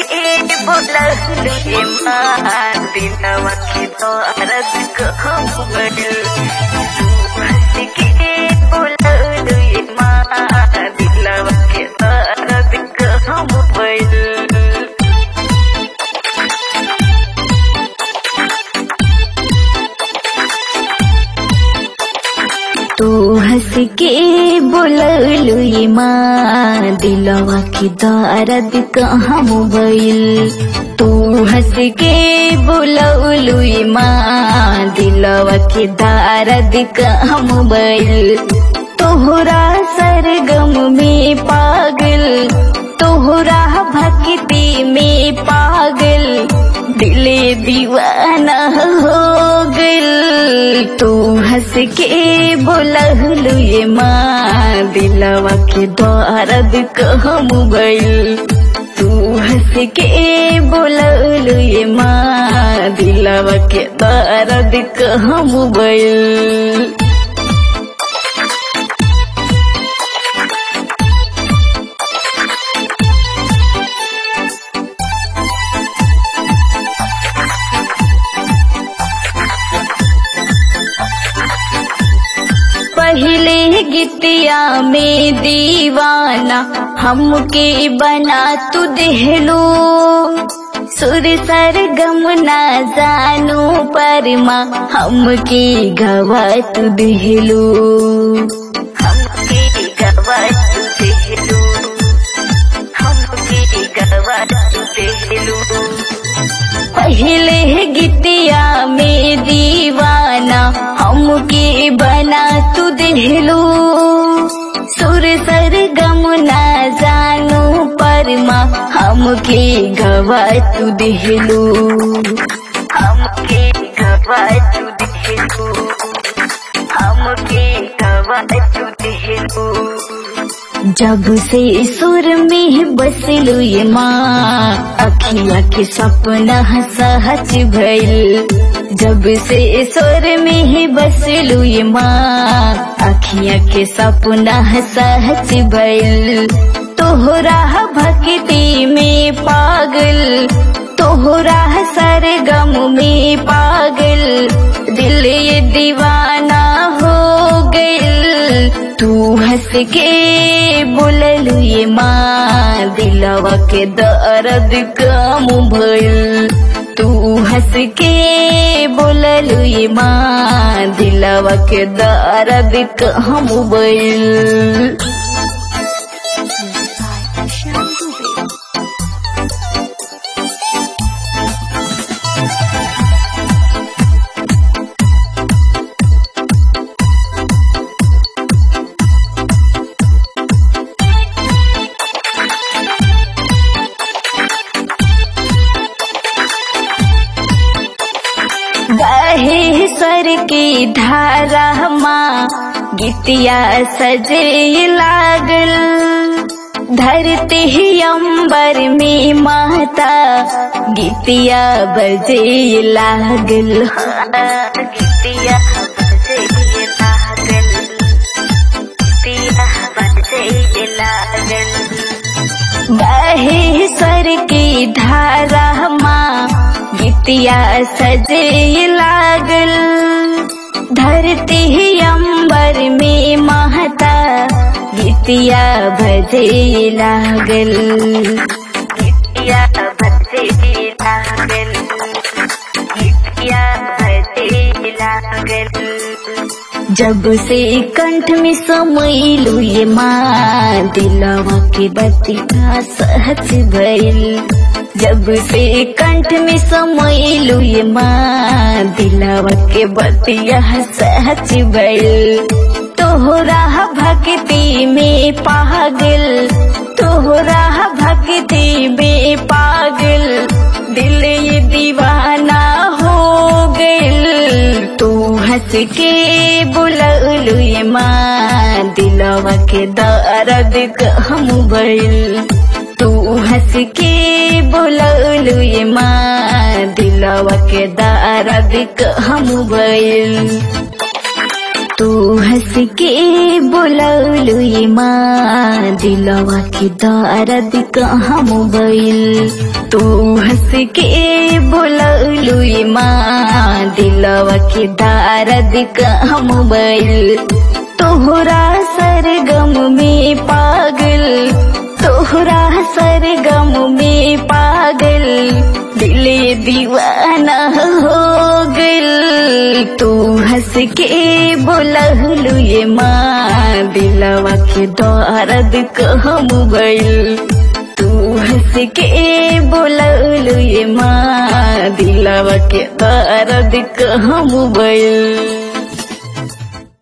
के बोललू ये माँ दिलवा के दर्द कहूँ बड़ू हंस के बोललू ये माँ दिलवा के दर्द कहूँ बड़ू तू हंस के बोललू ये माँ दिलवा की दर्द कहाँ मोबाइल तू हंस के बोललू ये माँ दिलवा की दर्द कहाँ मोबाइल तोहरा सरगम में पागल तोहरा भक्ति में पागल दिले दीवाना हो गल तू हंस के बोललू ये माँ दिलवा के दर्द कहम गइल तू हंस के बोललू ये माँ दिलवा के दर्द कहम गइल पहले गितिया में दीवाना हमके बना तू देहलो सुर सर गम ना जानू पर माँ हमके गवा तू देहलो हमके गवा तू देहलू हमके गवा तू देहलू पहले गितिया में दीवाना हमके बना तू देहलो सुर सर गम ना जानू पर माँ हमके गवा तू देहलो हमके गवा तू देहलू हमके गवा तू देहलू जब से सुर में बसलू ये माँ अखिया के सपना सहज भइल जब से सुर में बसलू ये माँ अखिया के सपना सहज भइल तोहरा भक्ति में पागल तोहरा सरगम में पागल दिल ये दीवाना हो गइल तू हंस के बोललू ये माँ दिलवा के दर्द कम भइल तू हंस के बोललू ये माँ दिलवा के दर्द कम भइल बहे स्वर की धारा माँ गीतिया सजे लागल धरती ही अंबर में माता गीतिया बजे लागल गीतिया बजे लागल गीतिया बजे लागल बहे स्वर की धारा माँ गीतिया सजे लागल धरती ही अंबर में महता गीतिया बजे लागल गीतिया बजे लागल गीतिया बजे लागल जब से कंठ में समैलू ये माँ दिलवा के बतिया सहज भइल जब से कंठ में समैलू ये माँ दिलवा के बतिया सहज भइल तोहरा भक्ति में पागल तोहरा भक्ति में पागल दिल ये दीवाना हो गइल तू हंस के बुललू ये माँ दिलवा के दर्द कहम भइल तू हंस के बुललू ये माँ दिलवा के दर्द कहम भइल तू हंस के बोलौलू ये माँ दिलवा के दर्द कहाँ मोबाइल तू हंस के बोलौलू ये माँ दिलवा के दर्द कहाँ मोबाइल तोहरा सरगम में पागल तोहरा सरगम में पागल दिले दीवाना हो गल तू हंस के बोलहलू ये माँ दिलवा के दर्द कहम गइल तू हंस के बोलहलू ये माँ दिलवा के दर्द कहम गइल